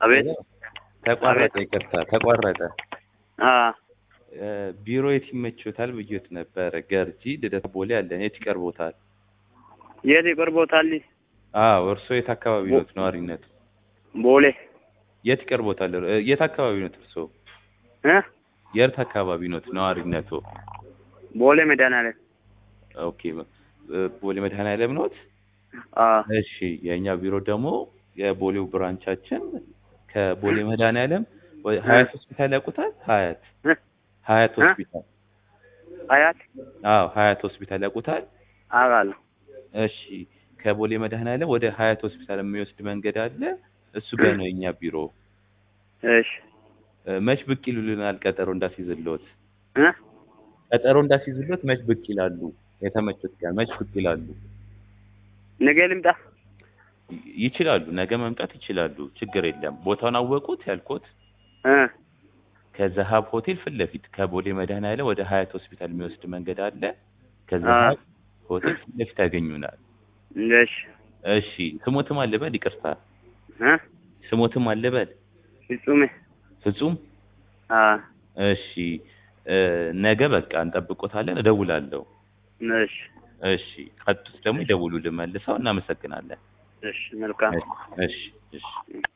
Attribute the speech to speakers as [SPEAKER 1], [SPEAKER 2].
[SPEAKER 1] አቤት
[SPEAKER 2] ተቋረጠ። ይቅርታ ተቋረጠ።
[SPEAKER 1] አ
[SPEAKER 2] እ፣ ቢሮ የት ይመችዎታል ብዬት ነበረ። ገርጂ ልደታ ቦሌ አለን። የት ይቀርቦታል?
[SPEAKER 1] የት ይቀርቦታል?
[SPEAKER 2] አዎ እርስዎ የት አካባቢ ኖት ነዋሪነቱ?
[SPEAKER 1] ቦሌ
[SPEAKER 2] የት ይቀርቦታል? እ፣ የት አካባቢ ኖት እርስዎ?
[SPEAKER 1] እ
[SPEAKER 2] የት አካባቢ ኖት ነዋሪነቱ?
[SPEAKER 1] ቦሌ መድኃኒዓለም
[SPEAKER 2] ኦኬ እ፣ ቦሌ መድኃኔዓለም ኖት?
[SPEAKER 1] አ
[SPEAKER 2] እሺ የእኛ ቢሮ ደግሞ የቦሌው ብራንቻችን ከቦሌ መድኃኔዓለም ወ- ሀያት ሆስፒታል ያውቁታል? ሀያት
[SPEAKER 1] እ
[SPEAKER 2] ሀያት
[SPEAKER 1] እ?
[SPEAKER 2] ሆስፒታል
[SPEAKER 1] አያት
[SPEAKER 2] አዎ ሀያት ሆስፒታል ያውቁታል?
[SPEAKER 1] አውቃለሁ።
[SPEAKER 2] እሺ ከቦሌ መድኃኔዓለም ወደ ሀያት ሆስፒታል የሚወስድ መንገድ አለ። እሱ ጋር ነው የኛ ቢሮ።
[SPEAKER 1] እሺ
[SPEAKER 2] እ፣ መች ብቅ ይሉልናል? ቀጠሮ እንዳስይዝልዎት
[SPEAKER 1] እ
[SPEAKER 2] ቀጠሮ እንዳስይዝልዎት መች ብቅ ይላሉ? የተመቹት ቀን መች ብቅ ይላሉ?
[SPEAKER 1] ነገ ልምጣ?
[SPEAKER 2] ይ- ይችላሉ። ነገ መምጣት ይችላሉ። ችግር የለም። ቦታውን አወቁት ያልኩት
[SPEAKER 1] እ
[SPEAKER 2] ከዛሀብ ሆቴል ፊት ለፊት ከቦሌ መድኃኔዓለም ወደ ሀያት ሆስፒታል የሚወስድ መንገድ አለ። ከዛሀብ ሆቴል ፊት ለፊት ያገኙናል።
[SPEAKER 1] እሺ
[SPEAKER 2] እሺ ስሞትም አልበል? ይቅርታ
[SPEAKER 1] እ
[SPEAKER 2] ስሞትም አልበል?
[SPEAKER 1] ፍጹሜ
[SPEAKER 2] ፍጹም
[SPEAKER 1] አ
[SPEAKER 2] እሺ እ፣ ነገ በቃ እንጠብቆታለን። እደውላለሁ።
[SPEAKER 1] እሺ
[SPEAKER 2] እሺ ቀጡት ደግሞ ይደውሉልን መልሰው። እናመሰግናለን።
[SPEAKER 1] እሺ መልካም
[SPEAKER 2] እሺ እሺ